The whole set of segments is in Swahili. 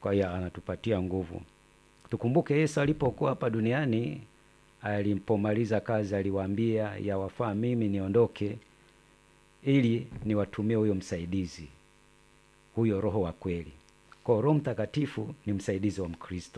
kwa hiyo anatupatia nguvu. Tukumbuke Yesu alipokuwa hapa duniani, alipomaliza kazi aliwaambia, yawafaa mimi niondoke ili niwatumie huyo msaidizi, huyo Roho wa kweli. Kwa Roho Mtakatifu ni msaidizi wa Mkristo,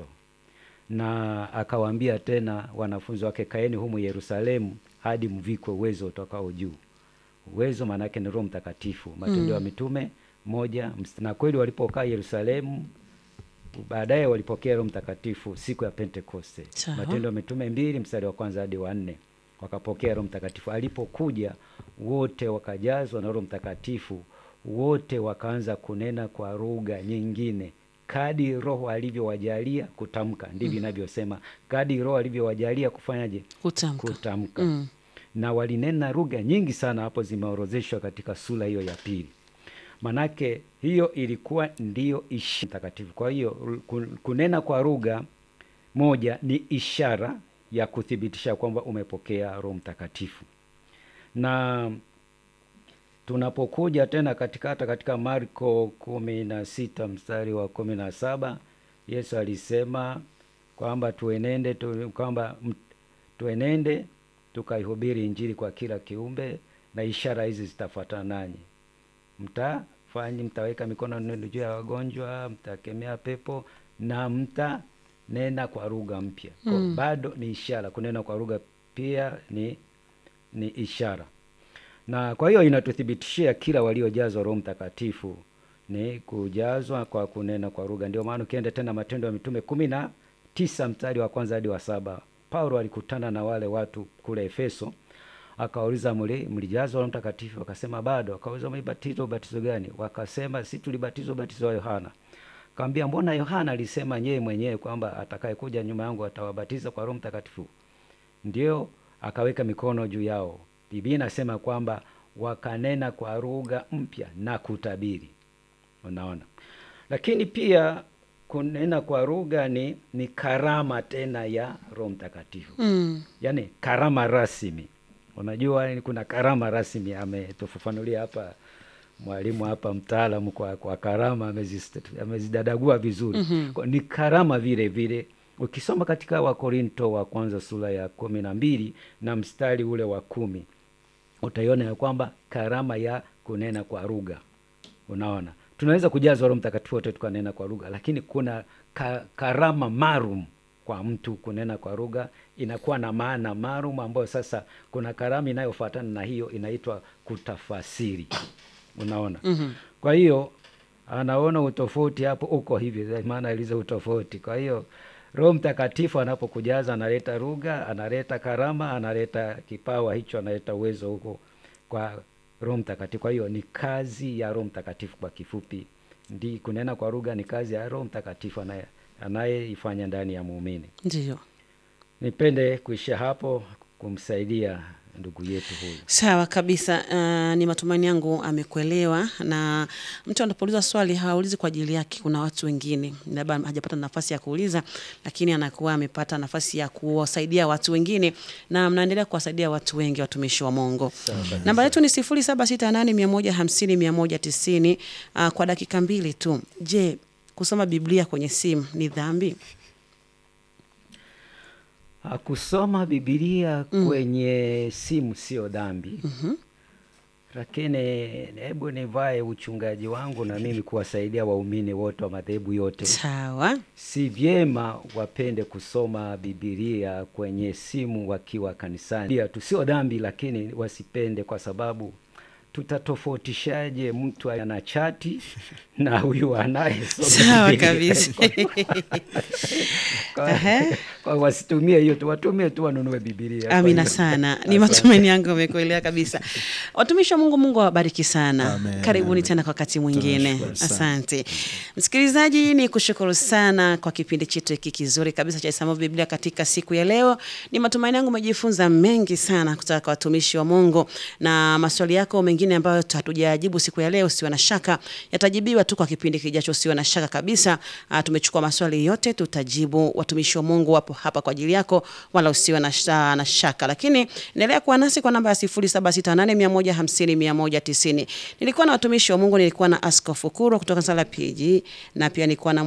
na akawaambia tena wanafunzi wake, kaeni humu Yerusalemu hadi mvikwe uwezo utokao juu. Uwezo maana yake ni Roho Mtakatifu. Matendo ya Mitume moja mst- na kweli walipokaa Yerusalemu baadaye walipokea Roho Mtakatifu siku ya Pentekoste. Sawa. Matendo ya Mitume mbili mstari wa kwanza hadi wa nne wakapokea Roho Mtakatifu. Alipokuja wote wakajazwa na Roho Mtakatifu, wote wakaanza kunena kwa lugha nyingine kadi Roho alivyowajalia kutamka. Ndivyo inavyosema, kadi Roho alivyowajalia kufanyaje? Kutamka. Kutamka. Mm. Na walinena lugha nyingi sana, hapo zimeorozeshwa katika sura hiyo ya pili. Manake hiyo ilikuwa ndiyo ishara takatifu. Kwa hiyo ku- kunena kwa lugha moja ni ishara ya kuthibitisha kwamba umepokea Roho Mtakatifu. Na tunapokuja tena katika hata katika Marko kumi na sita mstari wa kumi na saba Yesu alisema kwamba tuenende tu, kwamba m- tuenende tukaihubiri Injili kwa kila kiumbe, na ishara hizi zitafuatana nanyi mtafanya mtaweka mikono yenu juu ya wagonjwa, mtakemea pepo na mtanena kwa lugha mpya. Kwa Bado ni ishara, kunena kwa lugha pia ni ni ishara, na kwa hiyo inatuthibitishia kila waliojazwa Roho Mtakatifu ni kujazwa kwa kunena kwa lugha. Ndio maana ukienda tena Matendo ya Mitume kumi na tisa mstari wa kwanza hadi wa saba Paulo alikutana na wale watu kule Efeso akawauliza mli mlijazwa Roho Mtakatifu? Wakasema bado. Akauliza mlibatizwa ubatizo gani? Wakasema si tulibatizwa ubatizo wa Yohana. Akamwambia mbona Yohana alisema yeye mwenyewe kwamba atakayekuja nyuma yangu atawabatiza kwa Roho Mtakatifu? Ndio akaweka mikono juu yao. Biblia inasema kwamba wakanena kwa lugha mpya na kutabiri. Unaona, lakini pia kunena kwa lugha ni, ni karama tena ya Roho Mtakatifu Mm. yaani karama rasmi. Unajua ni kuna karama rasmi, ametufafanulia hapa mwalimu hapa mtaalamu kwa, kwa karama amezist- amezidadagua vizuri Kwa- ni karama vile vile. Ukisoma katika Wakorinto wa kwanza sura ya kumi na mbili na mstari ule wa kumi utaiona ya kwamba karama ya kunena kwa lugha Unaona, tunaweza kujazwa Roho Mtakatifu wote tukanena kwa lugha, lakini kuna ka, karama maalum kwa mtu kunena kwa lugha, inakuwa na maana maalum ambayo sasa kuna karama inayofuatana na hiyo inaitwa kutafasiri. Unaona, Mhm. kwa hiyo anaona utofauti hapo uko hivi, maana ilizo utofauti. Kwa hiyo Roho Mtakatifu anapokujaza analeta lugha, analeta karama, analeta kipawa hicho, analeta uwezo huko kwa Roho Mtakatifu. Kwa hiyo ni kazi ya Roho Mtakatifu kwa kifupi. Ndi kunena kwa lugha ni kazi ya Roho Mtakatifu anaye anayeifanya ndani ya muumini. Ndiyo. Nipende kuishia hapo kumsaidia ndugu yetu huyu. Sawa kabisa. Uh, ni matumaini yangu amekuelewa, na mtu anapouliza swali haulizi kwa ajili yake. Kuna watu wengine labda hajapata nafasi ya kuuliza, lakini anakuwa amepata nafasi ya kuwasaidia watu wengine, na mnaendelea kuwasaidia watu wengi, watumishi wa Mungu. Namba yetu ni sifuri saba sita nane mia moja hamsini mia moja tisini. Uh, kwa dakika mbili tu. Je, kusoma Biblia kwenye simu ni dhambi? Ah, Kusoma Biblia kwenye simu sio dhambi. Lakini hebu nivae uchungaji wangu na mimi kuwasaidia waumini wote wa madhehebu yote. Sawa. Si vyema wapende kusoma Biblia kwenye simu wakiwa kanisani. Pia tu sio dhambi, lakini wasipende, kwa sababu tutatofautishaje mtu ana chati na huyu anayesoma Sawa Biblia? kabisa. Kwa- Ehe. kwa wasitumie hiyo tu, watumie tu wanunue Biblia. Kwa Amina hiyo- sana, ni Asante. matumaini yangu amekuelewa kabisa. Watumishi wa Mungu, Mungu awabariki sana. Amen. Karibuni tena kwa wakati mwingine. Tunashukuru sana. Asante msikilizaji, ni kushukuru sana kwa kipindi chetu hiki kizuri kabisa cha Isamu Biblia katika siku ya leo. Ni matumaini yangu umejifunza mengi sana kutoka kwa watumishi wa Mungu, na maswali yako mengine ambayo hatujajibu siku ya leo, usiwe na shaka, yatajibiwa tu kwa kipindi kijacho, usiwe na shaka kabisa. Ah, tumechukua maswali yote, tutajibu. Watumishi wa Mungu wapo hapa kwa ajili yako, wala usiwe na, sha, na shaka. Lakini endelea kuwa nasi kwa namba ya 0768150190. Nilikuwa na watumishi wa Mungu, nilikuwa na Askofu Kuro kutoka Sala PG na pia nilikuwa na